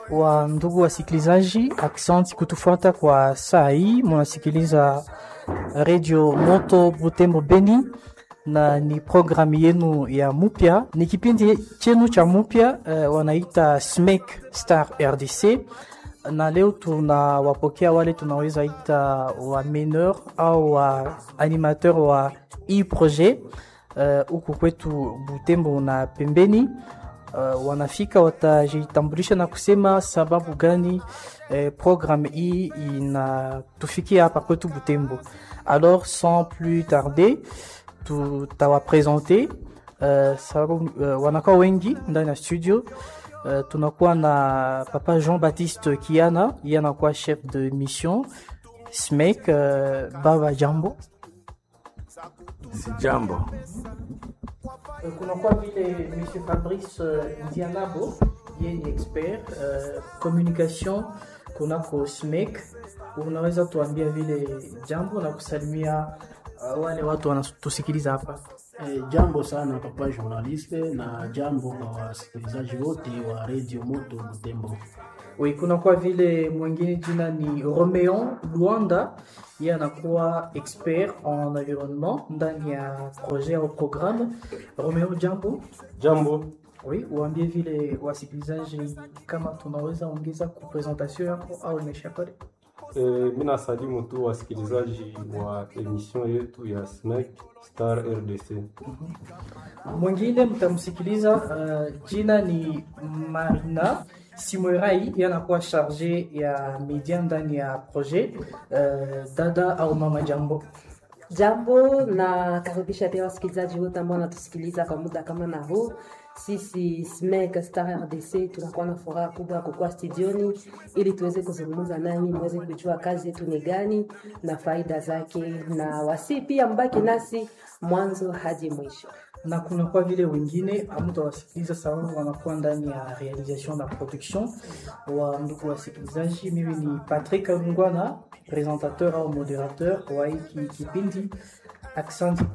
wa ndugu wasikilizaji, aksanti kutufuata kwa saa hii. Munasikiliza Radio Moto Butembo Beni, na ni programu yenu ya mupya, ni kipindi chenu cha mupya uh, wanaita SMEC Star RDC, na leo tunawapokea wale tunaweza ita wa meneur au wa animateur wa hii projet huku uh, kwetu Butembo na pembeni uh, wanafika watajitambulisha na kusema sababu gani eh, programme hii inatufikia hapa kwetu Butembo. Alors sans plus tarder, tutawapresente uh, sababu uh, wanakuwa wengi ndani ya studio. Uh, tunakuwa na papa Jean-Baptiste Kiana, yeye anakuwa chef de mission SMEC. Uh, baba jambo. Si jambo. kunakuwa vile monsieur fabrice uh, ndianabo ye ni expert uh, communication kunako smek unaweza tuambia vile jambo na kusalimia uh, wale watu wanatusikiliza hapa E, jambo sana papa journaliste na jambo kwa wasikilizaji wote wa Radio Moto Butembo. oui kunakuwa vile mwingine jina ni romeon luanda ye anakuwa expert en environnement ndani ya projet au programme romeo jambo Jambo. Oui, uambie vile wasikilizaji kama tunaweza ongeza ku presentation yako au imesha pale. E, mi nasalimu tu wasikilizaji wa emission yetu ya SMEC Star RDC. Mwingine mtamsikiliza uh, jina ni Marina Simorai, yanakuwa charge ya media ndani ya projet uh, dada au mama jambo. Jambo na karibisha pia wasikilizaji wote ambao wanatusikiliza kwa muda kama na huu. Sisi SMEC Star RDC tunakuwa na furaha kubwa ya kukuwa studioni ili tuweze kuzungumza nanyi, muweze kujua kazi yetu ni gani na faida zake, na wasi pia mbaki nasi mwanzo hadi mwisho. na kunakuwa vile wengine amutawasikiliza sababu wanakuwa ndani ya realisation na production wa ndugu wasikilizaji. Mimi ni Patrick Lungwana, presentateur au moderateur wa hiki kipindi. Aksanti